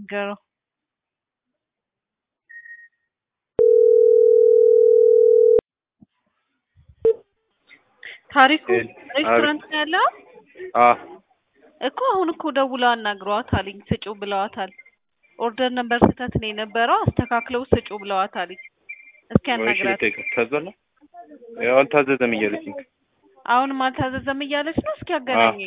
ንገረው። ታሪኩ ሬስቶራንት ነው ያለው አ እኮ አሁን እኮ ደውለው አናግረዋታልኝ ስጩ ብለዋታል። ኦርደር ነበር ስህተት ነው የነበረው አስተካክለው ስጩ ብለዋታልኝ። እስኪ ያናግራት። ታዟል ያው አልታዘዘም እያለችኝ አሁንም አልታዘዘም እያለች ነው። እስኪ ያገናኘ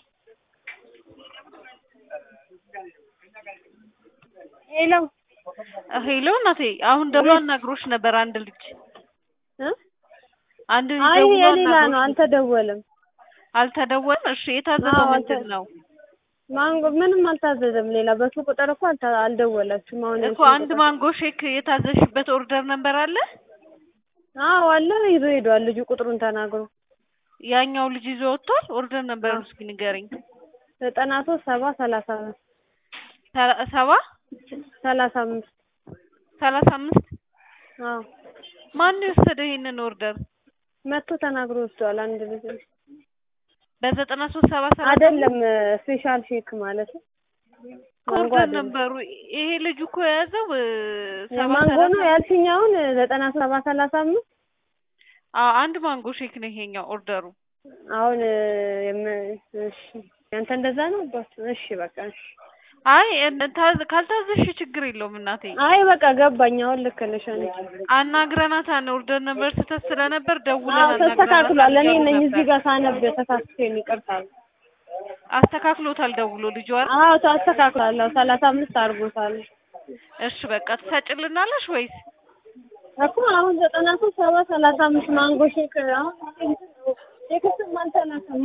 ሄሎ ሄሎ እናቴ፣ አሁን ደውሎ አናግሮሽ ነበር አንድ ልጅ እ አንድ ልጅ አይ ደውሎ የሌላ ነው፣ አናግሮሽ አልተደወለም። አልተደወለም። እሺ የታዘዘው አዎ፣ ምንድን አልተ- ነው ማንጎ ምንም አልታዘዘም። ሌላ በሱ ቁጥር እኮ አልታ- አልደወላችሁም። አሁን እኮ አንድ ማንጎ ሼክ የታዘሽበት ኦርደር ነበር አለ። አዎ አለ ይዞ ሄዷል ልጁ ቁጥሩን ተናግሮ ያኛው ልጅ ይዞ ወጥቷል። ኦርደር ነበር አዎ። እስኪ ንገረኝ። ዘጠና ሶስት ሰባ ሰላሳ አምስት ሰላ- ሰባ ሰላሳ አምስት ሰላሳ አምስት አዎ ማን ነው የወሰደው ይሄንን ኦርደር? መጥቶ ተናግሮ ወስዷል። አንድ ልጅ በዘጠና ሶስት ሰባ ሰላሳ አይደለም ስፔሻል ሼክ ማለት ነው። ማንጎ ኦርደር አይደለም ነበሩ። ይሄ ልጁ እኮ የያዘው እ፣ ሰባ ማንጎ ሰላሳ ነው ያልሽኝ? አሁን ዘጠና ሶስት ሰባ ሰላሳ አምስት አዎ አንድ ማንጎ ሼክ ነው ይሄኛው ኦርደሩ። አሁን የም- እሺ ያንተ እንደዛ ነው አባት? እሺ በቃ እሺ። አይ እን- ታዝ- ካልታዘዝሽ ችግር የለውም እናቴ። አይ በቃ ገባኝ። አሁን ልክ ነሽ አንቺ። አናግረናታን ኦርደር ነበር ስህተት ስለነበር ደውለን አዎ ተስተካክሏል። እኔ አናግረናታን ነኝ እያሉ እዚህ ነበር። ጋር ሳነብ ተሳስቼ ነው ይቅርታ። አስተካክሎታል ደውሎ ልጇ አይደል? አዎ ተስተካክሏል። አዎ ሰላሳ አምስት አድርጎታል እሺ በቃ ትሰጭልናለሽ ወይስ እኮ አሁን ዘጠና ሶስት ሰባ ሰላሳ አምስት ማንጎ ሼክ አሁን ቴክስትም አልተላከማ።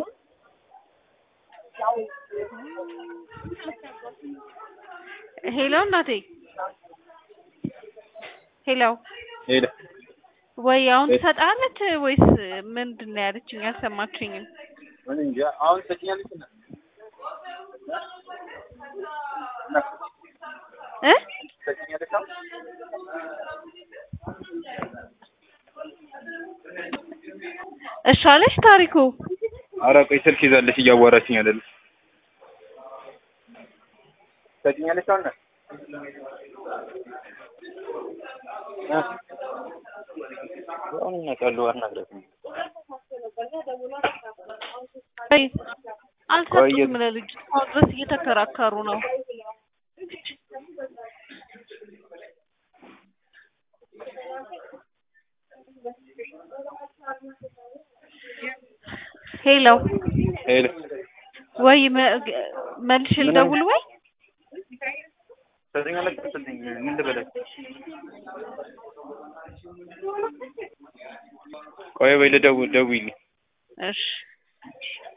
ሄሎ እናቴ ሄሎ ሄደ ወይ አሁን እ- ትሰጣለች ወይስ ምንድን ነው ያለችኝ? አልሰማችኝም። ምን እንጃ አሁን ሰጭኛለች እና እ ሰጭኛለች አሁን እሺ አለሽ ታሪኩ። ኧረ ቆይ ስልክ ይዛለች እያዋራችኝ አይደለ ሰጭኛለች አሁን እ? አሁን እናውቃለሁ አናግራት ወይ አልሰጡም ቆየ- ለልጁ እስካሁን ድረስ እየተከራከሩ ነው። ሄሎ ሄደ ወይ መ- ገ- መልሼ ምን ልደውል ወይ ሰጭኛለች ሰጭኝ ምን ልበላት ቆይ ወይ ልደውል ደውይልኝ እሺ